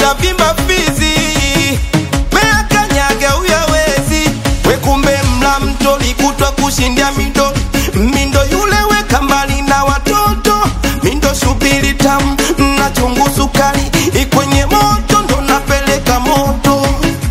unavimba fizi meakanyaga uyawezi wekumbe mla mto likutwa kushindia mindo mindo yule weka mbali na watoto mindo shubiri tamu na chungu sukari ikwenye moto ndo napeleka moto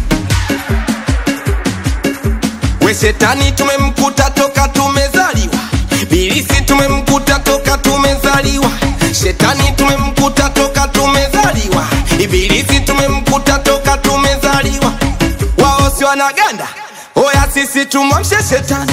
we shetani tumemkuta toka tumezaliwa bilisi tumemkuta toka tumezaliwa shetani tumemkuta toka tumezaliwa ibilisi tumemkuta toka tumezaliwa wao si wanaganda oya sisi tumwamshe shetani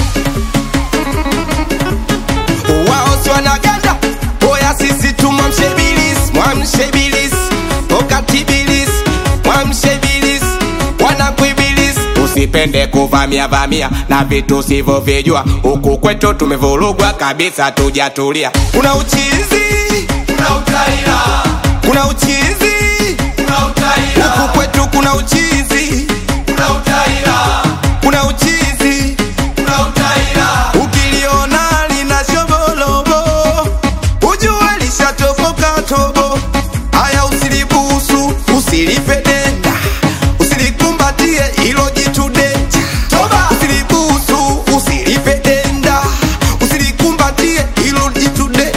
wao si wanaganda oya sisi tumwamshe bilisi mwamshe bilisi wakati bilisi mwamshe bilisi wanakuibilisi usipende kuvamia vamia na vitu sivyovijua huku kwetu tumevurugwa kabisa tujatulia kuna uchizi Kuna utaila, kuna uchizi kuna utaila, huku kwetu kuna uchizi kuna utaila, kuna uchizi kuna utaila. ukiliona lina shobolobo ujue lishatoboka tobo haya usilibusu usilipe denda usilikumbatie ilo jitu denja Toba! usilibusu usilipe denda usilikumbatie ilo jitu de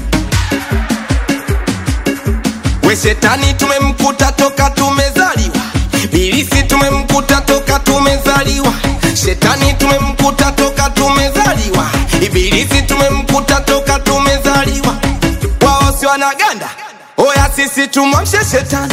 we shetani tumemkuta toka tumezaliwa bilisi tumemkuta toka tumezaliwa shetani tumemkuta toka tumezaliwa ibilisi tumemkuta toka tumezaliwa wao si wanaganda oya sisi tumwamshe shetani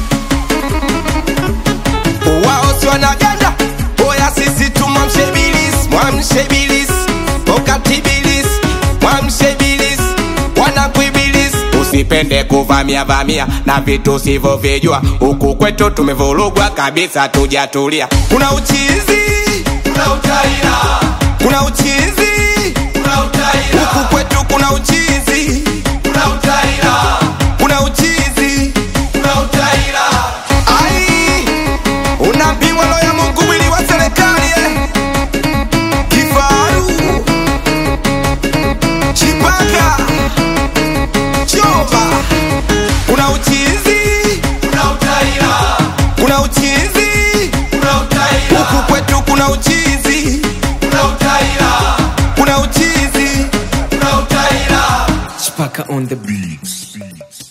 wao si wanaganda oya sisi tumwamshe bilisi mwamshe bilisi wakati bilisi mwamshe bilisi wanakuibilisi usipende kuvamia vamia na vitu sivyovijua huku kwetu tumevurugwa kabisa tujatulia kuna uchizi Kuna utaila, kuna uchizi kuna utaila, huku kwetu kuna uchizi kuna utaila, kuna uchizi kuna utaila. ai unapimwa lo ya mungu mwili wa serikali eh. kifaru chipaka choba kuna uchizi Kuna utaila, kuna uchizi kuna utaila, huku kwetu kuna uchizi kuna utaila, kuna uchizi kuna utaila. Chipaka on the beats.